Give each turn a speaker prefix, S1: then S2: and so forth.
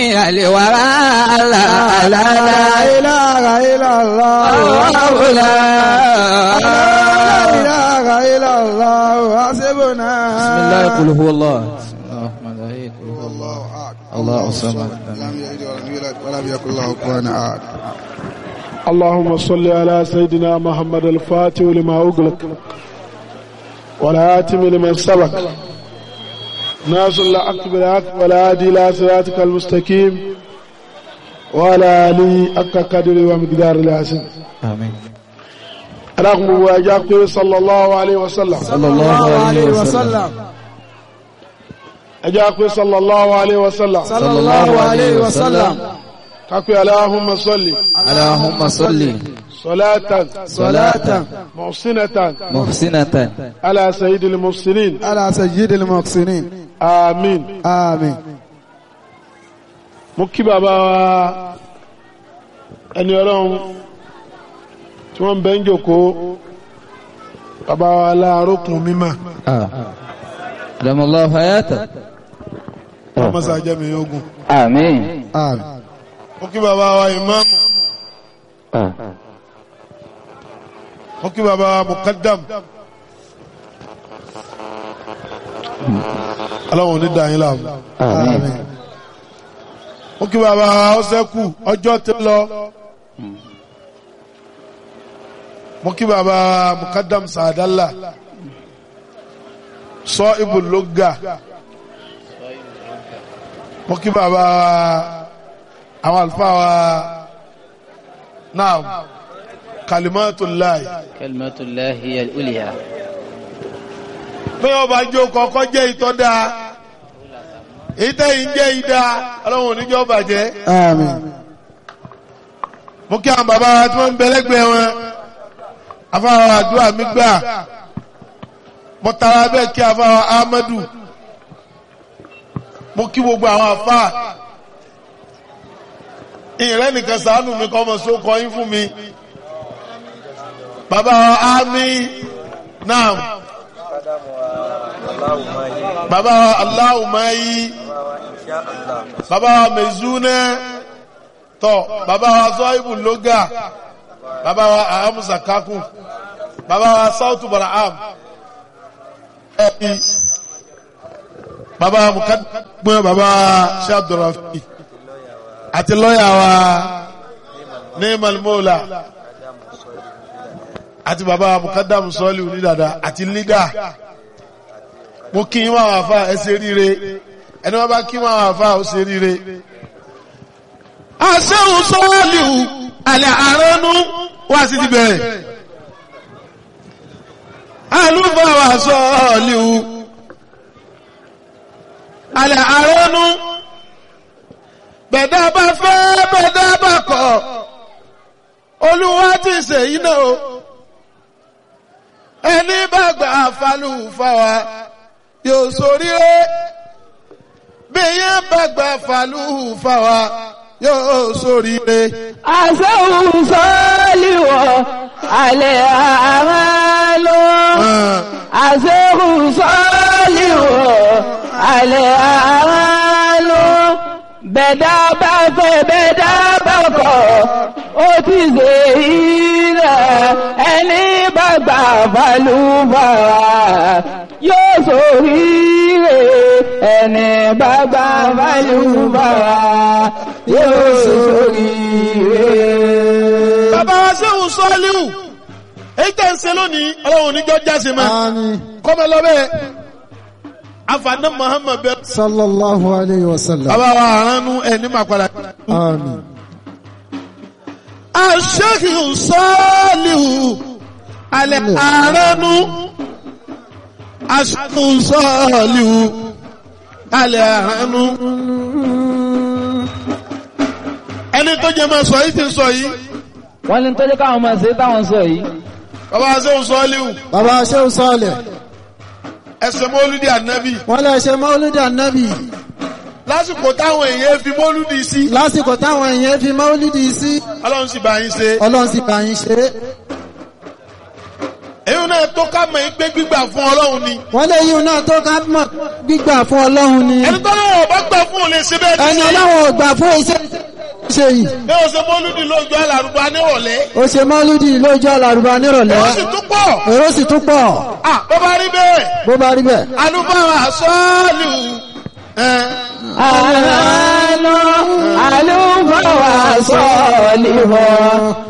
S1: الورى لا لا
S2: لا
S1: لا
S2: إله إلا الله
S1: الله لا
S2: لا إله إلا الله حسبنا
S3: بسم الله قل هو الله بسم الله الرحمن الرحيم قل هو الله
S2: الله أحد
S3: الله الصمد
S2: لم يلد ولم يولد ولم يكن له كفوا أحد
S4: اللهم صل على سيدنا محمد الفاتح لما أغلق والآتم لمن سبق ناصر الحق بالحق والهادي إلى صراطك المستقيم وعلى آله حق قدر ومقدار العظيم
S3: آمين
S4: رغم مواجهة صلى الله عليه وسلم
S3: صلى الله عليه وسلم
S4: أجاكم صلى الله عليه وسلم
S2: صلى الله عليه وسلم
S4: كاكو اللهم صل
S3: اللهم صل
S4: صلاة
S2: صلاة
S4: محسنة
S3: محسنة
S4: على سيد المحسنين
S2: على سيد المحسنين
S4: آمين
S2: آمين
S4: mo kí bàbá wa ẹni ọlọ́run tí wọ́n ń bẹ́ ń jòkó bàbá wa láàrókùn mímọ̀
S3: آه. دم الله حياته
S4: ọmọsá jẹ́mi ogun
S3: آمين
S2: آمين
S4: mo kí bàbá wa ìmáàmù mo kí bàbá wa mukaddam aláwọn onídàáyín láàmú
S2: آمين
S4: mo kí bàbá wa ọsẹ́kù ọjọ́ ti lọ mo kí bàbá wa mukaddam sàdálà sọ ibùlógà mo kí bàbá wa àwọn àlùfáà wa náà kalimatullahi
S3: كلمة الله هي الأولية
S4: pé ọba jó kọ́kọ́ jẹ́ ìtọ́ dáa ìtẹ́yìn jẹ́ ìdá ọlọ́run oníjọ́ bàjẹ́
S2: آمين
S4: mo kí àwọn bàbá wa tí wọ́n ń bẹ lẹ́gbẹ̀ẹ́ wọn afáwa àdúrà mi gbà mo tara bẹ́ẹ̀ kí afáwa Ahmadu mo kí gbogbo àwọn afá ìrẹ́ nìkan sàánù mi kọ́ ọmọ só kọ́ yín fún mi bàbá wa Ami naam bàbá wa Aláwùmáyí bàbá wa Mezúnẹ́ tọ bàbá wa zọ́ìbù lóga bàbá wa ahamusa kakun bàbá wa sautu baraham ẹbí bàbá wa mukadumẹ bàbá wa shabdurafi àti lọ́yà wa neemal mola àti bàbá wa mukadamu sọ́ọ̀lì onídàdà àti lídà mo kí wọn àwọn afa ẹ ṣe ríire ẹni wọn bá kí wọn àwọn afa ó ṣe ríire aṣẹ́hùn sọ́ọ̀lìhù alẹ́ àránú wá sí ti bẹ̀rẹ̀ alúfàwà sọ́ọ̀lìhù alẹ́ àránú bẹ̀dá bá fẹ́ bẹ̀dá bá kọ̀ olúwa ti ṣe iná o ẹni bá gbà falúfàwà yóò ṣoríire bí yẹn bá gbà falúfàwà yóò ṣoríire.
S1: àṣẹ́hùn sọ́ọ́lìwọ̀ alẹ́ àmàlò àṣẹ́hùn sọ́ọ́lìwọ̀ alẹ́ àmàlò bẹ̀dá bá fẹ́ bẹ̀dá bá kọ̀ ó ti ṣe ilẹ̀ ẹni bá gbà balùbàrà yóò ṣoríire ẹni bá gbà balùbàrà yóò ṣoríire.
S4: bàbá wa sẹ́hùn sọ́ọ́líhù èyí tẹ̀ ń ṣe lónìí ọlọ́run oníjọ́ jáse máa
S2: آمين
S4: kọ́mọ lọ́bẹ̀ afaná muhammad bẹ́ẹ̀.
S2: صلى الله عليه وسلم
S4: bàbá wa àránú ẹni máa padà.
S2: آمين
S4: aṣẹ́hùn sọ́ọ́líhù alẹ́ àránú aṣẹ́hùn sọ́ọ́líhù alẹ́ àránú. ẹni tó jẹ́ máa sọ yìí ti sọ yìí
S3: wọ́n ní tó jẹ́ káwọn máa ṣe táwọn sọ yìí
S4: bàbá wa sẹ́hùn sọ́ọ́líhù
S2: bàbá ṣéun sọ́ọ̀lẹ̀
S4: ẹsẹ̀ mọ́lúdì ànábì
S2: wọ́n lè ṣe mọ́lúdì ànábì
S4: lásìkò táwọn èèyàn fi mọ́lúdì sí
S2: lásìkò táwọn èèyàn fi mọ́lúdì sí
S4: ọlọ́run sì bá yín ṣe
S2: ọlọ́run sì bá yín ṣe é
S4: èyí náà náà tó ká mọ̀ pé gbígbà fún ọlọ́run ni
S2: wọ́n lè yí náà tó ká mọ̀ gbígbà fún ọlọ́run ni
S4: ẹni tó náà ọba gbà fún òun lè ṣe bẹ́ẹ̀
S2: ẹni
S4: ní
S2: ọlọ́run ò gbà fún iṣẹ́ ṣe yìí
S4: ní o ṣe mọ́lúdì lójú alárùbá nírọ̀lẹ́
S2: ó ṣe mọ́lúdì lójú àlàrúbá nírọ̀lẹ́
S4: ó sì tún pọ̀
S2: èrò sì tún pọ̀
S4: à bó bá rí bẹ́ẹ̀
S2: bó bá rí bẹ́ẹ̀.
S4: alúfáà sọ́ọ̀lù ẹ̀
S1: àlọ́ àlùfáà sọ̀lì wọ̀